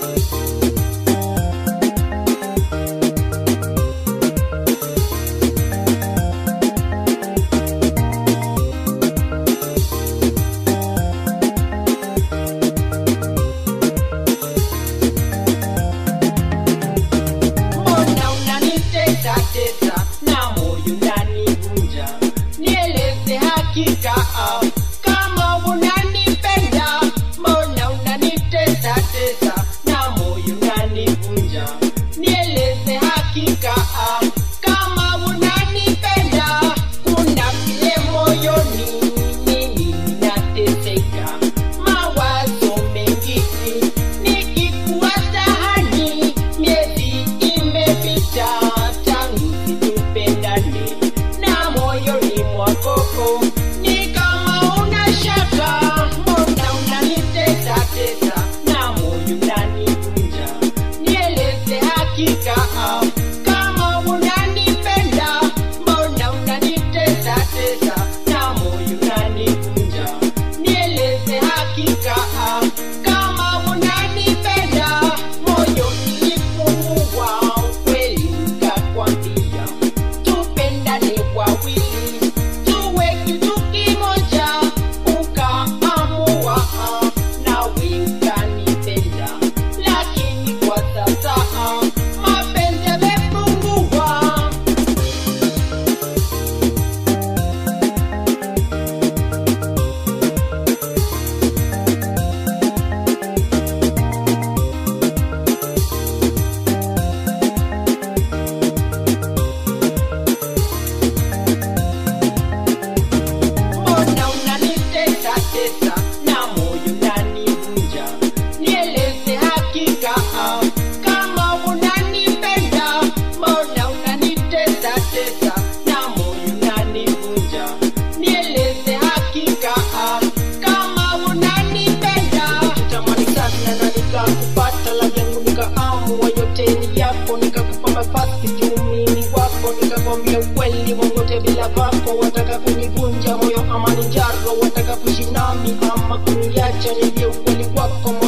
Mbona unanitesa tesa na moyo unanivunja? Nieleze hakika ah, kama unanipenda. Mbona unanitesa tesa na moyo unanivunja? Nieleze hakika ah, kama unanipenda. Kuna vile moyoni mimi ninateseka, mawazo mengi nikikuwaza hani miezi imepita tangu situpendane na moyoni mwakoko ni kama una shaka mbona unanitesa tesa na moyo unanivunja nieleze hakika ah, kama unanipenda mbona unanitesa tesa na moyo unanivunja nieleze hakika ah, kama unanipenda moyo nilifungua ukweli nikakwambia tupendane wawili tuwe kitu kimoja ukaamua ah, nawe ukanipenda lakini kwa sasa ah, mapenzi yamepungua mbona unanitesa tesa na moyo unanivunja nieleze hakika ah, kama unanipenda mbona unanitesa tesa na moyo unanivunja nieleze hakika ah, kama unanipenda tamani sana na nikakupata la yangu nikaamua yote ni yako nikakupa nafasi kiumini wako nikakwambia ukweli wowote bila vako wataka kunivunja moyo ama ni njaro wataka kuishi nami ama kuniacha nivye ukweli wako